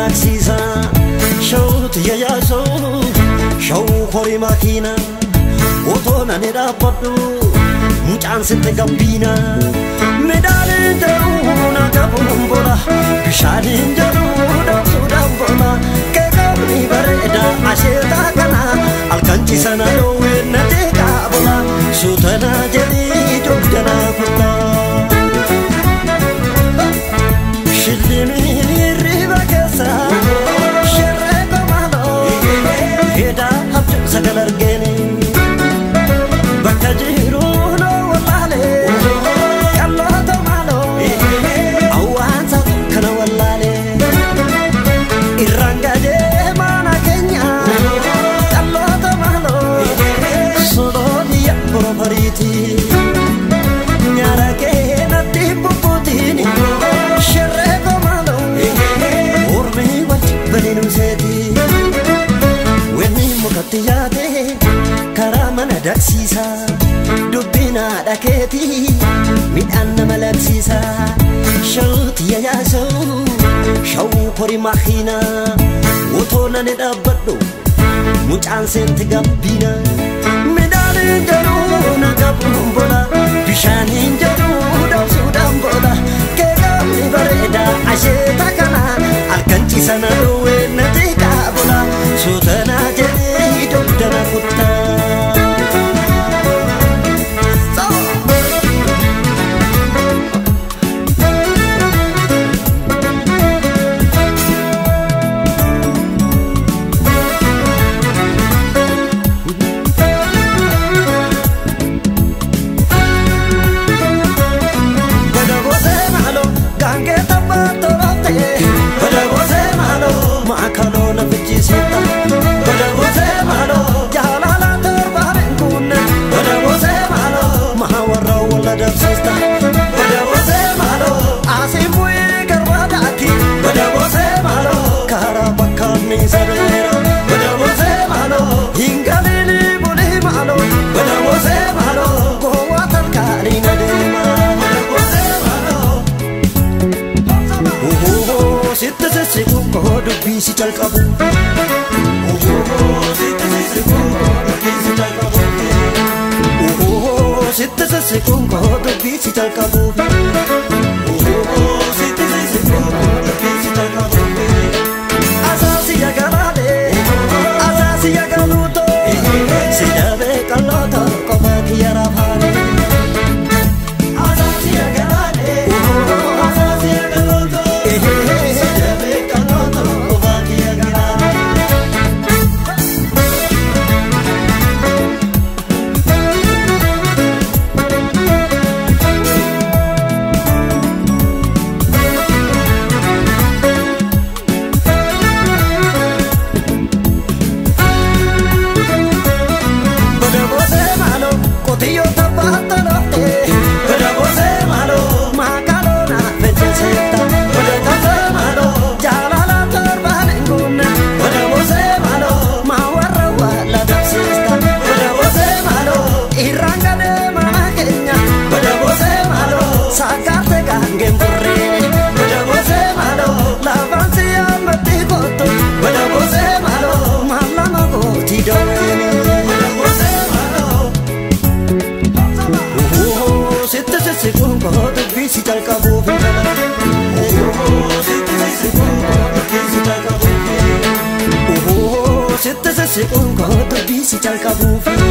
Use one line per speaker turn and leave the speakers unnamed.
daaksiisa shawuuti yayyaasoo shawuu horii makiina otoo nani dhaabbadhu mucaan sitti gabbiina midhaaniin jedhu na qabuun bola bishaaniin jedhu dhabsuudhaan bola keekamni bareeda asheetaa kana halkanchisa na dhoowwee na teeqaa bola suutana jedhii jobjanaa kutaa. Shillimii riba keessa sherree komaaloo hedaa abjuu sagal argeeni bakka jiru noo wallaalee qalloota maaloo awwaansa kana wallaalee irraan gadee maana keenya qalloota maaloo solooliya borofariitii. Nyaara kee natti bubbutiin sherree komaaloo mormii wanti baliinuu seeti. Wanni mukatti yaate karaa mana dagsiisa dubbiin haadha keeti midhaan nama labsiisa. Shawuuti yayyaasoo shawuu horii makiina otoo nani dhaabbadhu mucaan seenti gabbiina. Midhaaniin jedhu na qabuun bola bishaaniin jedhu dhabsuudhaan bola keekamni bareeda asheeta kana halkanchisa na dhoowwee na xiqqaa bola suutana jedhee dogdana kuttaa. Badabose malo gange taphato lafte Badabose malo maakalo na fichisitta Badabose malo jaalala torbaanen kunne Badabose malo mahawarra walla dabsista Badabose malo asimuyi garbaadaati Badabose malo karaa bakka miisabeera Badabose malo hingalili buli malo Badabose malo gowwaa tarkaanii na deema Badabose malo Ohoho, sitti sissiqu koo dubbii si jalqabu. Ohoho, sitti sissiqu koo dubbii si jalqabu. Ohoho, sitti sissiqu koo dubbii si jalqabu. Ohoho, sitti sissiqu koo dubbii si jalqabu. Asaasi yagalaalee, asaasi yagaluutoo, si dabee qalloota qofa kiyya rafaalee. Asaasi yagalaalee, asaasi yagaluutoo, si dabee qalloota qofa kiyya rafaalee. Badabose malo qotiyyoo tabbaata lafte Badabose malo maakaloo na fedhesetta Badabose malo jaalala torbaan hin guunne Badabose malo maa warra walla dabsista Badabose malo irraan gadee mana keenya Badabose malo saakaarte gaangeen burree Badabose malo lafaan si yaamatti kottu Badabose malo maallama gootii dawweene Badabose malo Ohoho, sitti sissiquun koo dubbii si jalqabuuf hin qaba. Ohoho, sitti sissiquun koo dubbii si jalqabuuf. Ohoho, sitti sissiquun koo dubbii si jalqabuuf.